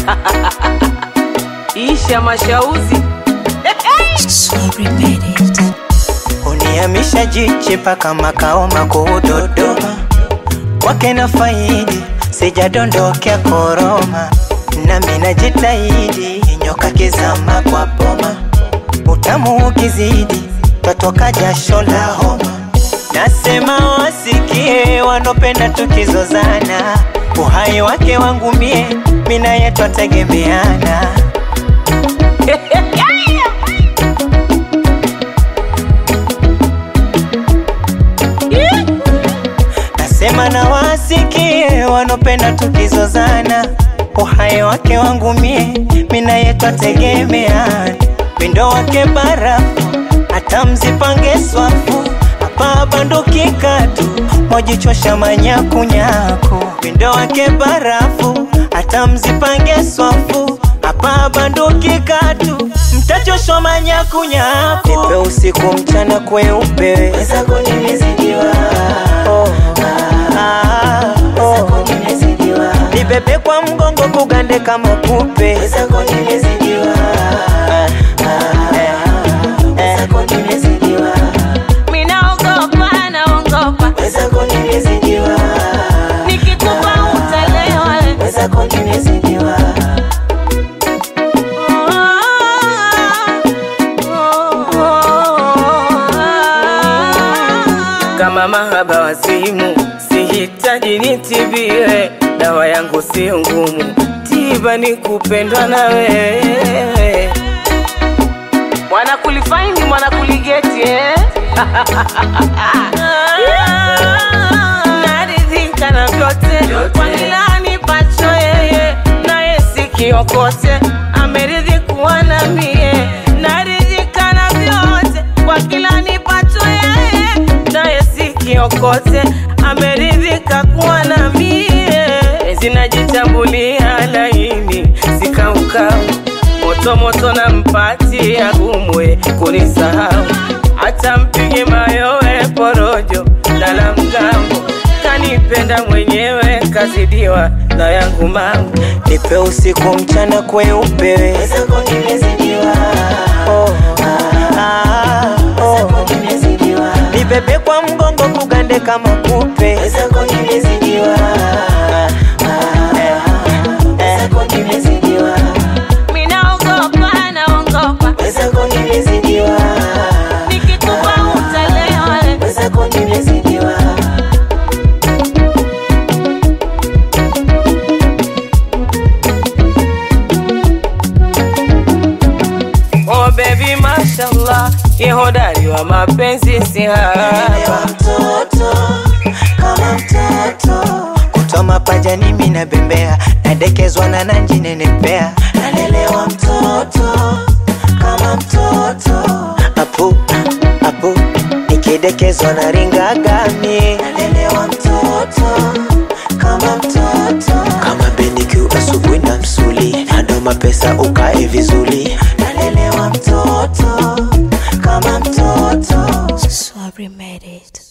isha mashauzi Sorry, made it. Unihamisha jichi mpaka makao makuu Dodoma, kwake na faidi sijadondokea koroma, nami najitahidi nyoka kizama kwa boma, utamu ukizidi twatoka jasho la homa. Nasema wasikie wanopenda tukizozana, uhai wake wangu mie, mina yetu twategemeana. Nasema na wasikie wanopenda tukizozana, uhai wake wangu mie, mina yetu ategemeana. Pindo wake barafu, hata mzipange swafu, hapa banduki katu, mojichosha manyakunyaku. Pindo wake barafu, hata mzipange swafu, hapa banduki katu, mtachoshwa manyakunyaku. Nipe usiku mchana kweupe, wezako nimezidiwa oh. Ah, oh. Nibebe kwa mgongo kugande kama kupe wezako nimezidiwa Ah, ah, eh, eh. minaogopa naongopa Wezako nimezidiwa nikikupa utalewa wezako nimezidiwa kama mahaba wazimu sihitaji nitibiwe dawa yangu sio ngumu tiba ni kupendwa na wewe mwana kulifaini mwana kuligeti eh? naridhika na vyote kwa kila nipacho yeye naye sikiokote ameridhi kuwa na mie naridhika na vyote kwa kila nipacho yeye naye sikiokote ameridhika kuwa na mie zinajitambulia laini sikaukau moto moto na mpati agumwe kunisahau hata mpige mayowe porojo lala mgambo kanipenda mwenyewe kazidiwa na yangu mambo Nipe usiku mchana kweupe wezako nimezidiwa oh. ah, oh. Nibebe kwa mgongo kugande kama kupe wezako nimezidiwa Ah, eh, eh. minaogopa naongopa Wezako nimezidiwa nikikupa utalewa wezako nimezidiwa oh baby mashallah ye hodari wa mapenzi si haba mtoto kama mtoto kutwa mapajani mina bembea nadekezwa na nanji nenepea nalelewa mtoto kama mtoto apu apu nikidekezwa na ringagami nalelewa mtoto kama mtoto kama benikiu asubuhi na msuli nadoma pesa ukae vizuri nalelewa mtoto kama mtoto Sorry, made it.